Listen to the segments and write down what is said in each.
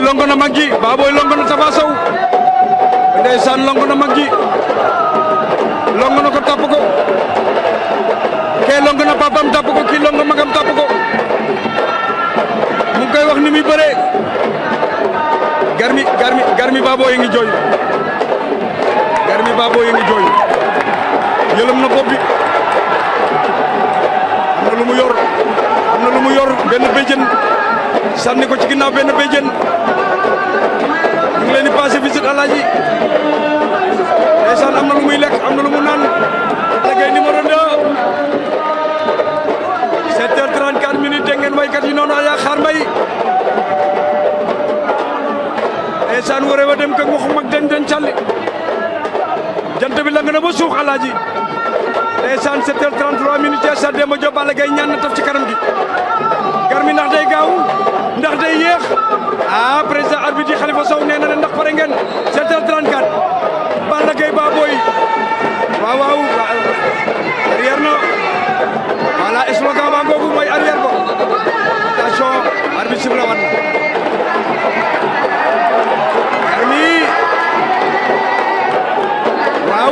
longo na mag ji Baboy longo na Tapha Sow ndeysaan longo na mag ji longo na ko tapp ko kee longo na papam tapp ko kii longo magam tapp ko mu ngi koy wax ni muy bëree garmi garmi garmi Baboy yi ngi jooy garmi Baboy yi ngi jooy yëlëm na bopp bi am na lu mu yor am na lu mu yor benn béjjën sànni ko ci ginnaaw benn béjjën ñu ngi leen di passé visite alaaji ndeysaan am na lu muy lekk am na lu mu naan Balla Gaye numéro 2 7 heures 34 minutes dégg ngeen waykat yi noonu ayaa xaar mbay ndeysaan wara wa dem kak waxu mag dañ dañ calli jant bi lang na ba suux alaaji ndeysaan 7 heures 33 minutes ya sa Demba Diop Balla Gaye ñaan na taf ci kanam gi garmi ndax day gaaw ndax day yéex ah président arbitre yi Khalifa Sow nee na ne ndax pare ngeen 7 heures 34 Balla Gaye Baboy waaw waaw arrière na voilà slogan ba ngoogu mooy arrière ba attention arbitre sifla wan na garmi waaw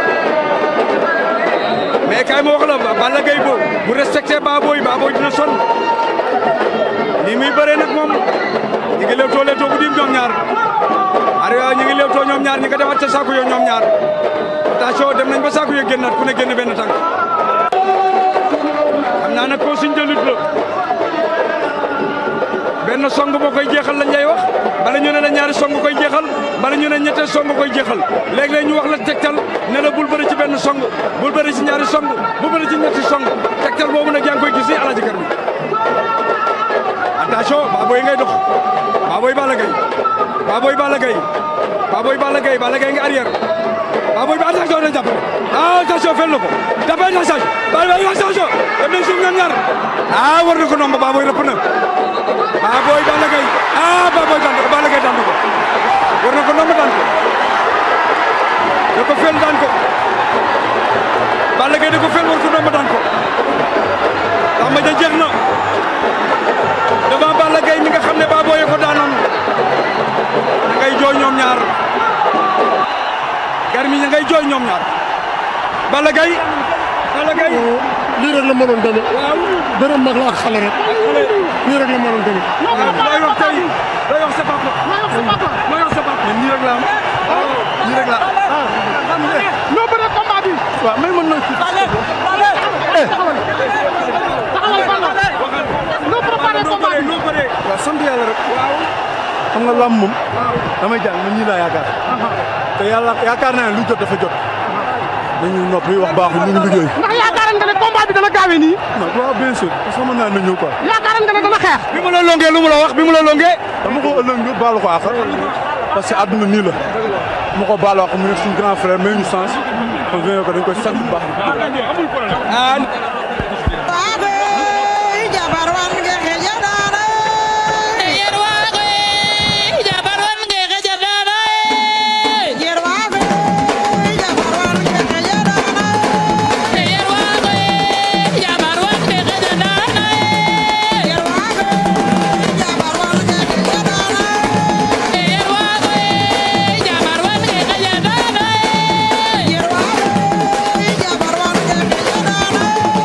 mais kay ma wax la Balla Gaye bo bu respecté Baboy Baboy dina sonn ni muy bëree nag moom ñi ngi lewtoo lewtoo bu dim ñoom ñaar are ñi ngi lewtoo ñoom ñaar ñi nga defaat ca saako yo ñoom ñaar attention dem nañ ba saako yo génnaat ku ne génn benn tànk xam naa nag consigne de lutte la benn song moo koy jeexal lañ lay wax bala ñu ne la ñaari song koy jeexal bala ñu ne ñetteel song koy jeexal léeg-léeg ñu wax la tegtal ne la bul bëri ci benn song bul bëri ci ñaari song bul bëri ci ñetti song tegtal boobu nag yaa ngi koy gis ni Alaaji Garmi attention Baboy ngay dox Baboy Balla Gaye Baboy Balla Gaye Baboy Balla Gaye Balla Gaye nga arrière Baboy ba attention na jàpp ah attention fel na ko jàppee attention Baboy attention dem nañ suuf ñoom ñaar ah war na ko nomba Baboy rëpp na Baboy Balla Gaye ah Baboy daan ko Balla Gaye daan ko war na ko nomba daan ko da ko fel daan ko Balla Gaye da ko fel war ko nomba daan ko ndax ma ja jeex na devant Balla Gaye mi nga xam ne Baboy ko daanoon ña ngay jooy ñoom ñaar Garmi ña ngay jooy ñoom ñaar Balla Gaye Balla Gaye lii rek la mënoon demee. waaw dërëm mag la ak xale rek. lii rek la mënoon demee. looy wax tey looy wax sa papa looy wax sa papa nii rek la am nii rek la ñoo bëre combat bi. waaw may mën na ci. ñoo préparé combat bi. noo bëree waaw sant yàlla rek. waaw xam nga lamb moom. damay jàng man ñii laa yaakaar. te yàlla yaakaar naa ne lu jot dafa jot. dañu noppi wax baaxul ñu ngi liggéey. ndax yaakaaran nga ne combat bi dana gaawee nii non waaw bien sûr parce que mën naa na ñëw quoi. yaakaaran nga ne dana xeex bi mu la longee lu mu la wax bi mu la longee dama ko ëllëg nga baalu ko àq. parce que àdduna nii la. dama ko baalu àq mu nekk suñu grand frère may ñu sens. kon ko dañ koy sant bu baax. ah Baboy jabar wan nga xejanaana Yer waago ye jabar wan nge xejanaana ye yer Baboy jabar wan nga xejanaana Yer waago ye jabar wan nge xejanaana ye yer Baboy jabar wan nga xejanaana Yer waago ye jabar wan nge xejanaana ye yer Baboy jabar wan nga xejanaana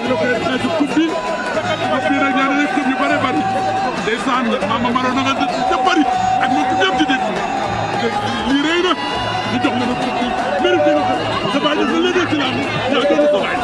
nga koy xeetu coupe bi coupe bi nag ñaari rek coupe yu bëri bëri ndeysaan Mama Maro na nga def bëri ak moom ñëpp ci dégg lii rëy na ñu jox la na coupe bi mérité nga ko sa baay def na léegi ci làmb yaa doon sa baay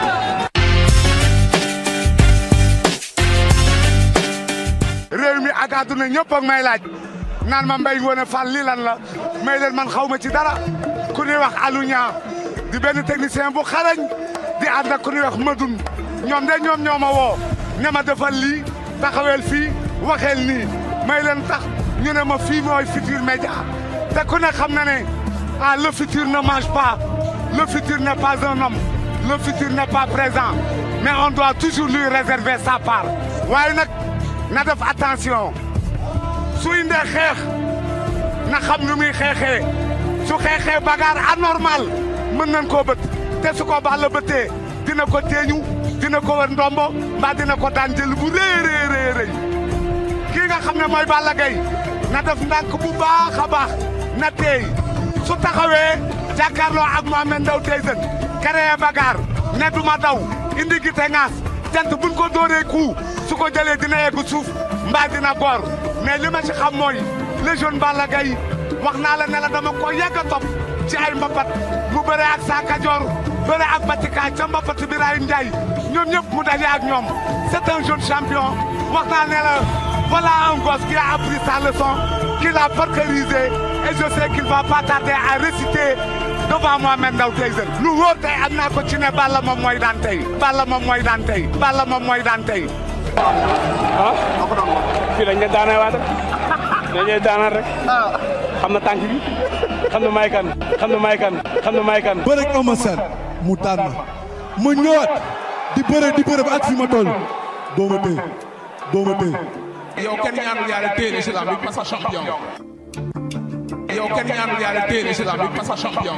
réew mi ak àdduna ñëpp ak may laaj naan ma mbay ngoone Fall lii lan la may leen man xaw ma ci dara ku ñuy wax Alou Niang di benn technicien bu xarañ di ànd ak ku ñuy wax Madoun ñoom de ñoom ñoo ma woo ne ma defal lii taxaweel fii waxeel nii may leen tax ñu ne ma fii mooy Futurs Médias te ku ne xam na ne ah le futur ne mange pas le futur n'est pas un homme le futur n'est pas présent mais on doit toujours lui réserver sa part waaye nag na def attention su indee xeex na xam nu muy xeexee su xeexee bagarre anormal mën nañ koo bët te su ko baax la bëttee dina ko teeñu dina ko wër ndombo mbaa dina ko daan jël bu rëy rëy rëy rëy kii nga xam ne mooy Balla Gaye na def ndànk bu baax a baax na teey su taxawee jàkkaarloo ak Mohamed Ndao Tyson créé bagarre ne duma daw indi gi te ŋaas jant buñ ko dóoree ku su ko jëlee dina yegg suuf mbaa dina goor mais li ma ci xam mooy le jeune Balla Gaye wax naa la ne la dama ko yegg a topp ci ay mbapat mu bëre ak Sa Kajoor bëre ak Batika ca mbapat Birahim Ndiaye ñoom ñëpp mu daje ak ñoom c'est un jeune champion wax naa ne la voilà un gosse qui a appris sa leçon qui l'a parcourisé et je sais qu'il va pas tarder à réciter devant Mohamed Ndao Tyson lu wóor tey am naa ko ci ne Balla moom mooy daan tey Balla moom mooy daan tey Balla moom mooy daan tey ah fii lañ leen daanee waat dañ leen daanal rek xam na tànk bi xam na may kan xam na may kan xam na may kan bëre ak Eumeu Sène mu daan ma ma ñëwaat di bëre di bëre ba ak fi ma toll doo ma téye doo ma téye yow kenn ñaanul yàlla téye la si lamb bi parce que champion yow kenn ñaanul yàlla téye la si lamb bi parce que champion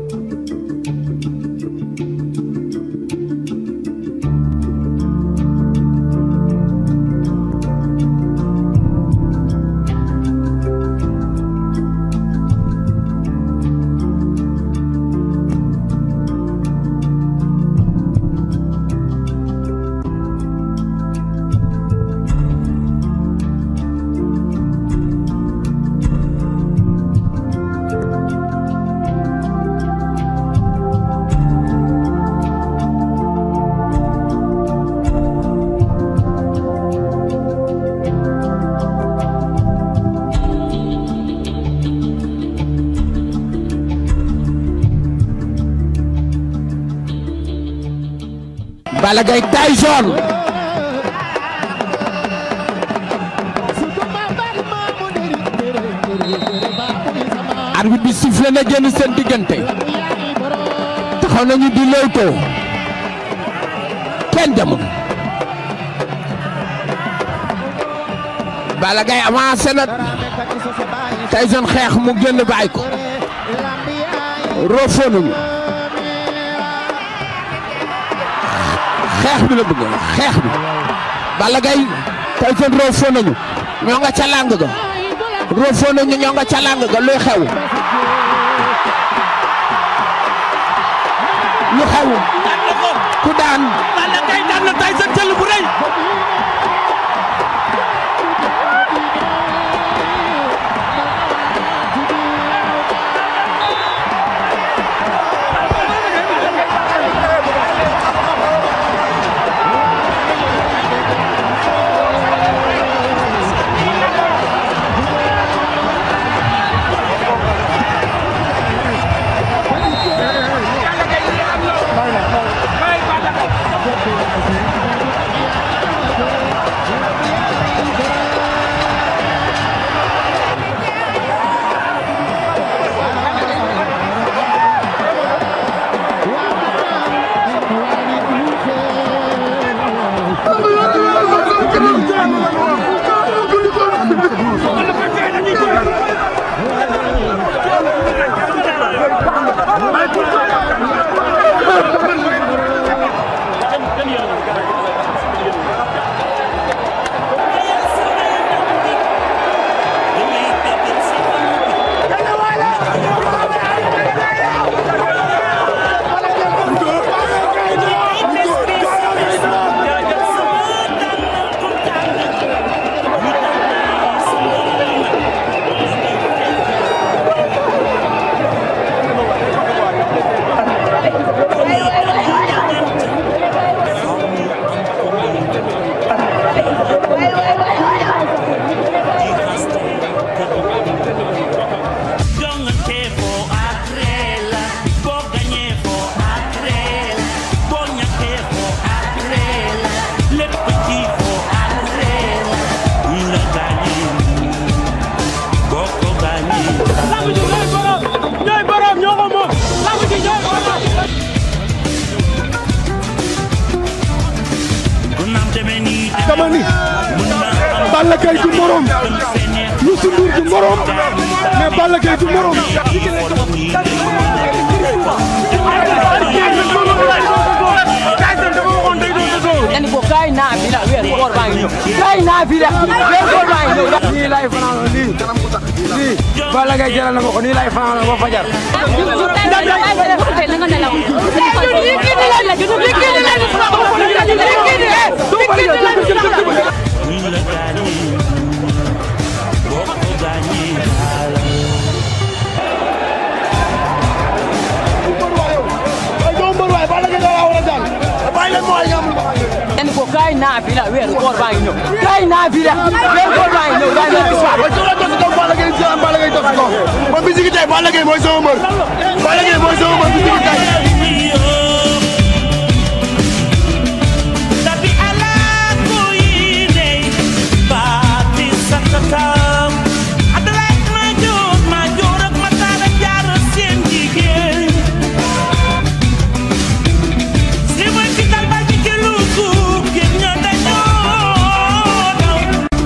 Balla Gaye Tyson arbitre bi sifflé na génn seen diggante taxaw nañu di lewtoo kenn demul Balla Gaye avancé na Tyson xeex mu génn bàyyi ko roofoo nañu xeex bi la bëgg xeex bi Balla Gaye Tyson roofoo nañu ñoo nga ca làng ga roofoo nañu ñoo nga ca làng ga luy xew lu xew ku daan Balla Gaye daan na Tyson jël bu rëy Bye. dama ni Balla Gaye du morom Youssou Ndour du morom mais Balla Gaye du morom yani ko kay naa fi la weer koor baa ngi ñëw kay naa fi la weer koor baa ngi ñëw nii lay fanaan lii lii Balla Gaye jëral na ma ko nii lay fanaan ba fajar yani ko kay naa fi la weer koor baa ngi ñëw kay naa fi la weer koor baa ngi ñëw kay naa fi la Balla Gaye jël Balla Gaye def ko man bi sigi tey Balla Gaye mooy sama mbër Balla Gaye mooy sama mbër bi sigi tey Tapi ala ko yine Bati sa katam Adalah majur Majur ak matara jar seen jigéen Si mooy fital ba ci kelugu Gën ñoo dañoo daw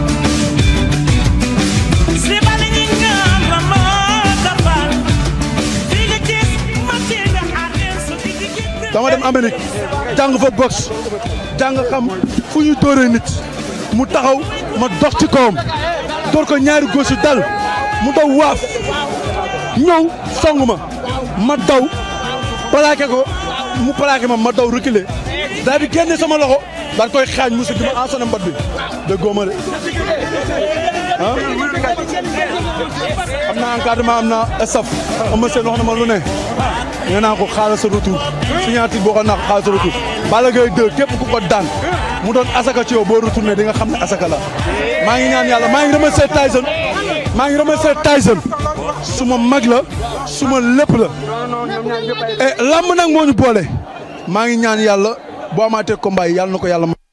Si bala ñi ñaan la ma kafal Fi nga gis ma teel a xaar sa digg dama dem Amérique jàng fa boxe jàng xam fu ñu dóoree nit mu taxaw ma dox ci kawam dóor ko ñaari góosu dal mu daw waaf ñëw song ma ma daw plaqué ko mu plaqué ma ma daw reculer daal di génne sama loxo daal koy xaañ musu di ma ensonné mbat bi de góoma de ah am na encadrement am na staff am na seen wax na ma lu ne nee naa ko xaaral sa retour signature boo ko naa ko xaaral sa retour Balla Gaye 2 képp ku ko daan mu doon asaka ci yow boo retourné di nga xam ne asaka la maa ngi ñaan yàlla maa ngi remercier Tyson maa ngi remercier Tyson suma mag la suma lépp la et lamb nag moo ñu boole maa ngi ñaan yàlla boo amaatee combat yi yàlla na ko yàlla ma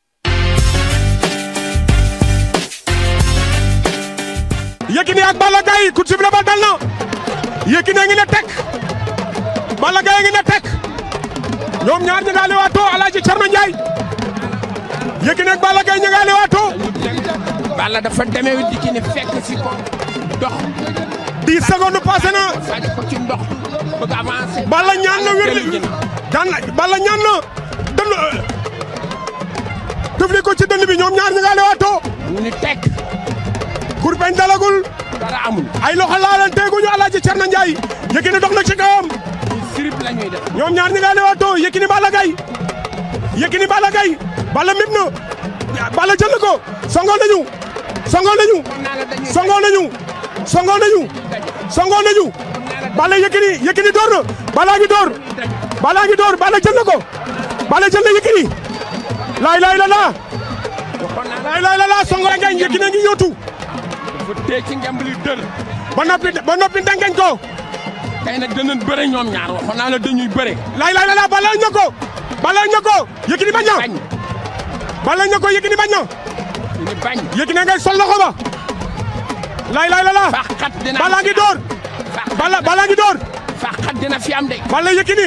Yékini ak Balla Gaye coup de sifflet ba dal na Yékini a ngi ne tek Balla Gaye a ngi ne tek ñoom ñaar ñi nga lewaatoo Alaaji Cerno Njaay Yékini ak Balla Gaye ñi nga lewaatoo Balla dafa demee Yékini fekk si ko dox. 10 secondes passé na faj ko ci ndox bëgg avancer. Balla ñaan na wér daan Balla ñaan na dënn dëfli ko ci dënn bi ñoom ñaar ñi nga lewaatoo ñu ni tek kurpeñ dalagul dara amul. ay loxo laalanteeguñu Alaaji Cerno Njaay Yékini dox na ci kawam sirip la ñuy def. ñoom ñaar ñi nga lewaatoo Yékini Balla Gaye Yékini Balla Gaye Balla mib na Balla jël na ko songo nañu songo nañu songo nañu songo nañu songo nañu Balla Yékini Yékini door na Balla ngi door Balla ngi door Balla jël na ko Balla jël na Yékini laay laay la laa laay laay la laa songo ngañ Yékini ngi yóotu dafa tee ci ngemb li dër. ba noppi ba noppi ndengeñ ko tey nag danañ bëre ñoom ñaar waxoon naa la dañuy bëre. laay laay la laa Balla ña ko Balla ña ko Yékini bañ na Balla ña ko Yékini bañ na ñu bañ. Yékini ngay sol loxo ba laay laay la laa fàqat dina Balla ngi door Balla Balla ngi door fàqat dina fi am de. Balla Yékini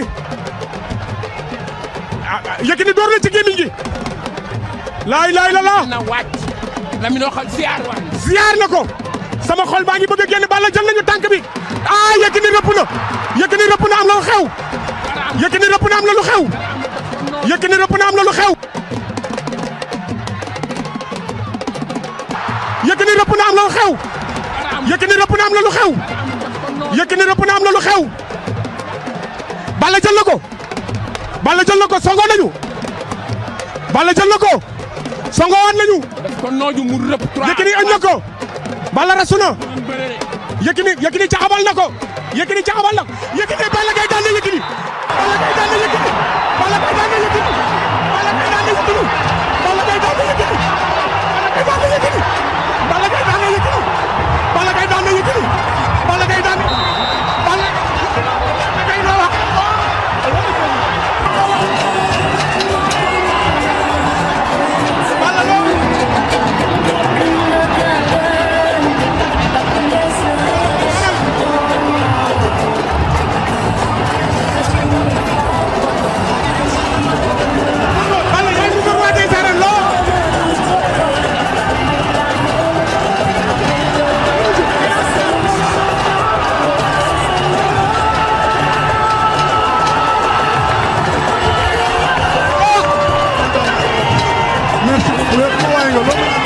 ah Yékini door na ci gémmiñ gi laay laay la laa na wàcc. Lamine waxal ziar waay. ziar na ko sama xol baa ngi bëgg a génn Balla jël nañu tànk bi ah Yékini rëpp na Yékini rëpp na am na lu xew Yékini rëpp na am na lu xew Yékini rëpp na am na lu xew Yékini rëpp na am na lu xew Yékini rëpp na am na lu xew Yékini rëpp na am na lu xew Balla jël na ko Balla jël na ko songo nañu Balla jël na ko songo waat nañu ko nooju mu rëpp. Yékini añ na ko Balla rasu na Yékini Yékini caxabal na ko Yékini caxabal na ko Yékini Balla Gaye daan na Yékini Balla Gaye daan na Yékini Balla Gaye daan na Yékini Balla Gaye daan na Yékini Balla Gaye daan na Yékini Balla Gaye daan na Yékini Balla Gaye daan na Yékini Balla Gaye daan Balla Gaye noo wax Balla loo mu ne ku ma waaye nga loo